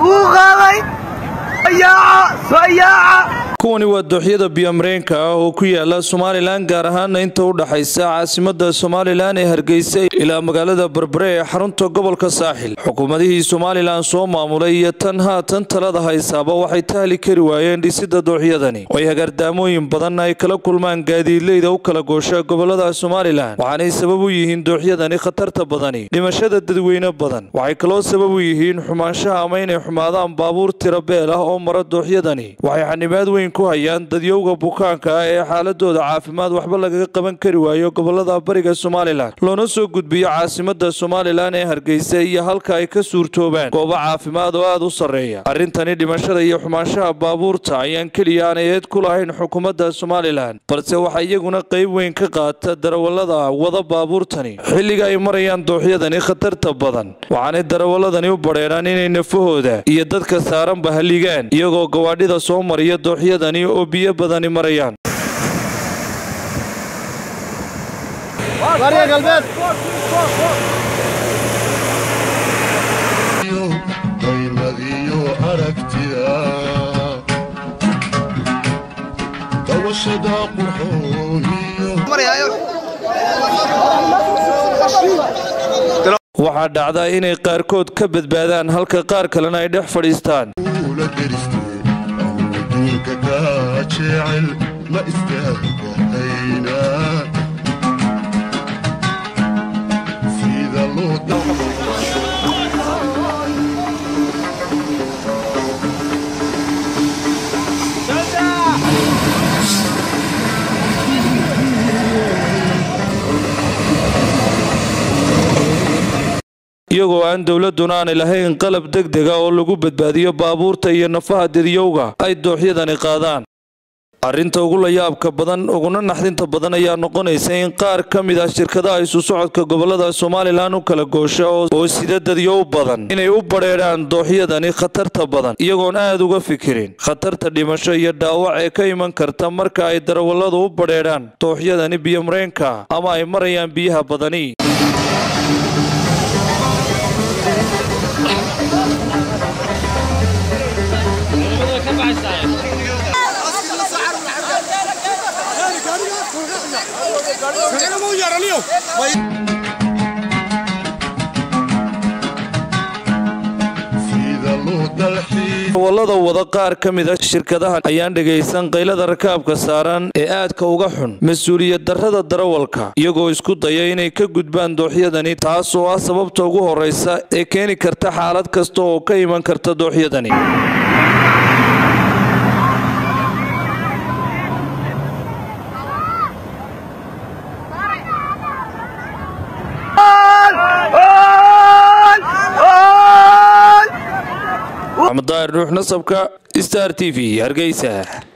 wuu qaaday kuwani waa dooxyada biyomareenka ah oo ku yaala somalilan gaar ahaana inta u dhaxaysa caasimada somalilan ee hargeysa ilaa magaalada berbere ee xarunta gobolka saaxil xukuumadihii somalilan soo maamulay iyo tan haatan talada haysaaba waxay tahli kari waayeen dhisida dooxyadani oo ay hagaardaamooyin badan ay kala kulmaan gaadiidleyda u kala goosha gobolada somalilan waxaanay sabab u yihiin dooxyadani khatarta badani dhimashada dadweyne badan waxay kaloo sabab u yihiin xumaanshaha ama inay xumaadaan baabuur tira beel ah oo mara dooxyadani waxay xanibaad weyn ku hayaan dadyowga bukaanka ah ee xaaladooda caafimaad waxba lagaga qaban kari waayo gobolada bariga somalilan loona soo gudbiyo caasimada somalilan ee hargeysa iyo halka ay ka suurtoobaan goobo caafimaad oo aad u sarreeya arrintani dhimashada iyo xumaanshaha baabuurta ayaan keliya aanay eed ku lahayn xukuumadda somalilan balse waxaa iyaguna qayb weyn ka qaata darawallada wada baabuurtani xilliga ay marayaan dooxyadani khatarta badan waxaanay darawaladani u badheeraan inay nafahooda iyo dadka saaranba halligaan iyagoo gawaadhida soo mariya dooxyadani oo biyo badani marayaan qaymadiyo aragtida dawashada qurxooniyo waxaa dhacda inay qaarkood ka badbaadaan halka qaar kalena ay dhex fadhiistaan ula deristee awduunka kaa jecel ma istaagahayna sida loo iyagoo aan dowladuna aanay lahayn qalab degdega oo lagu badbaadiyo baabuurta iyo nafaha dadyowga ay dooxyadani qaadaan arrinta ugu layaabka badan uguna naxdinta badan ayaa noqonaysa in qaar ka mid ah shirkadaha isu socodka gobolada somalilan u kala goosha oo sida dadyow badan inay u badheedhaan dooxyadani khatarta badan iyagoon aad uga fikirin khatarta dhimasho iyo dhaawac ee ka iman karta marka ay darawalladu u badheedhaan dooxyadani biyomareenka ama ay marayaan biyaha badani sida loo dalxiis darawallada wada qaar ka mid a shirkadaha ayaan dhegaysan qaylada rakaabka saaran ee aadka uga xun mas-uuliyad darrada darawalka iyagoo isku daya inay ka gudbaan dooxyadani taas oo ah sababta ugu horraysa ee keeni karta xaalad kasta oo ka iman karta dooxyadani maxamed daahir nuux nasabka star t v hargeysa